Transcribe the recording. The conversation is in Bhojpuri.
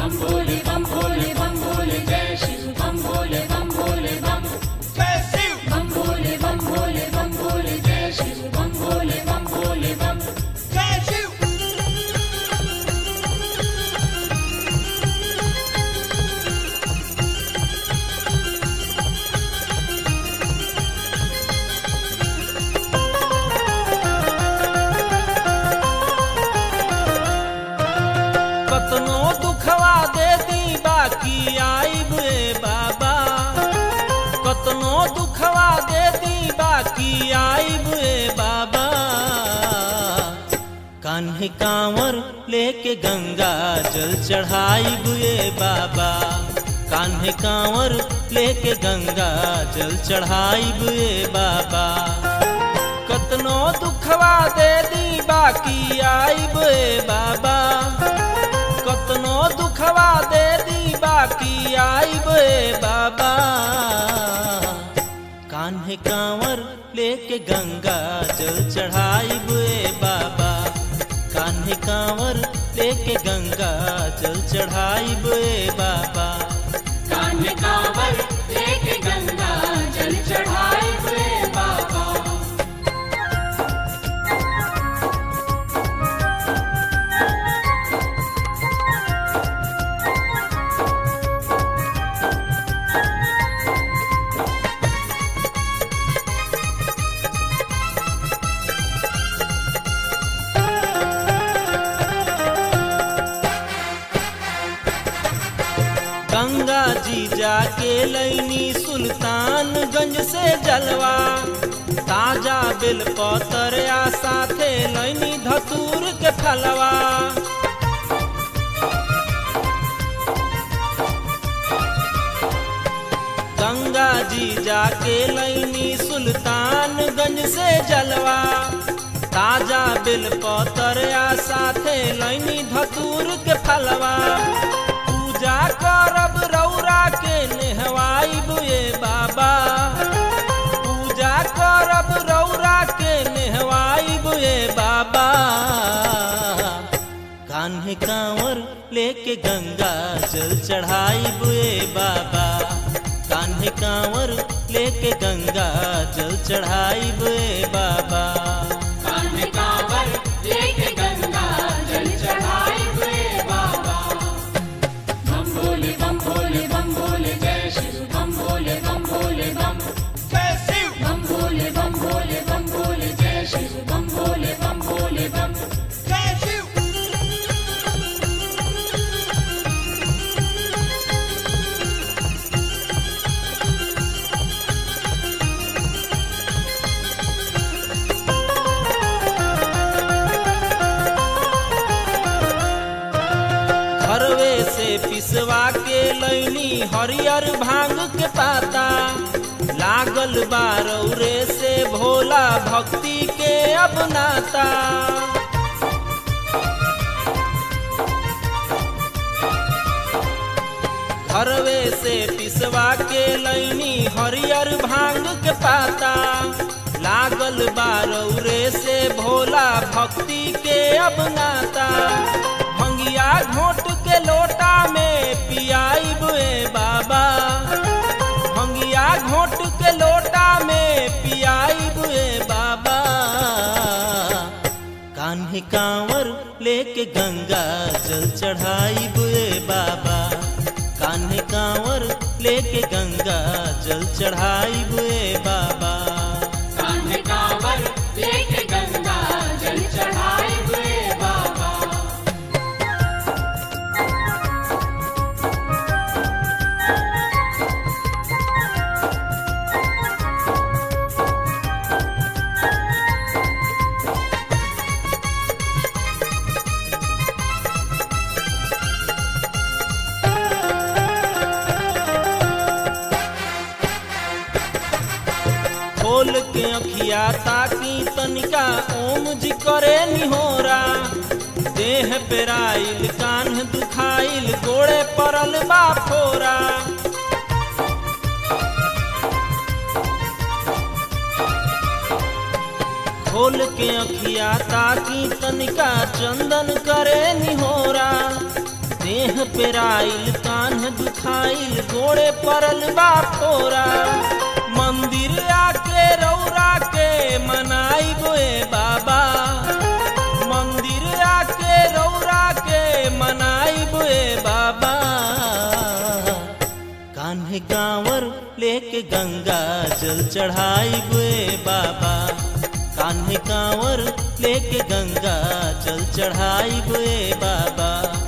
बम भोले बम भोले बम भोले जय शिव बम भोले बम भोले बम बम भोले बम भोले बम भोले जय शिव बम भोले बम भोले बम कतनो दुखवा दे दी बाकी आईब रे बाबा कतनो दुखवा दे दी बाकी आईब रे बाबा कान्हे कांवर लेके गंगा जल चढ़ाईब रे बाबा कान्हे कांवर लेके गंगा जल चढ़ाईब रे बाबा कतनो दुखवा दे दी बाकी आईब रे बाबा कतनो दुखवा दे दी बाकी आईब रे बाबा कान्हे कांवर लेके गंगा जल चढ़ाईब रे बाबा कान्हे कांवर लेके गंगा जल चढ़ाईब रे बाबा कान्हे कांवर लेके गंगा जल चढ़ाए हुए बाबा गंगा जी जाके लैनी सुल्तानगंज से जलवा ताजा बेल पतरिया साथे लैनी धतूर के फलवा गंगा जी जाके लैनी सुल्तानगंज से जलवा ताजा बेल पतरिया साथे लैनी धतूर के फलवा पूजा करब रौरा के नेहवाई बुए बाबा पूजा करब रौरा के नेहवाई बुए बाबा कान्हे कांवर लेके गंगा जल चढ़ाई बुए बाबा कान्हे कांवर लेके गंगा जल चढ़ाई बुए बाबा कान्हे कांवर लेके गंगा जल चढ़ाए हुए बाबा बम भोले बम भोले बम भोले जय शिव बम भोले बम भोले बम बम भोले बम भोले बम भोले जय शिव बम भोले बम भोले बम घरवे से पिसवा के लैनी हरियर भांग के पाता लागल बारौरे से भोला भक्ति के अपनाता घरवे से पिसवा के लैनी हरियर भांग के पाता लागल बारौरे से भोला भक्ति के अपनाता भंगिया घोट के लोटा में पियाई बुए बाबा भंगिया घोट के लोटा में पियाई बुए बाबा कान्हे कांवर लेके गंगा जल चढ़ाई बुए बाबा कान्हे कांवर लेके गंगा जल चढ़ाई बुए बाबा कान्हे कांवर लेके गंगा जल चढ़ाए हुए बाबा खोल के अखिया ताकी तनिका ओम जी करे निहोरा देह पेराइल कान्ह दुखाइल गोड़े पड़ल बा फोरा खोल के अखिया ताकी तनिका चंदन करे निहोरा देह पेराइल कान्ह दुखाइल गोड़े परल बा फोरा मंदिर आके रौरा के मनाई बोए बाबा मंदिर आके रौरा के मनाई बोए बाबा कान्हे गांवर लेके गंगा जल चढ़ाई बुए बाबा कान्हे गांवर लेके गंगा जल चढ़ाई बुए बाबा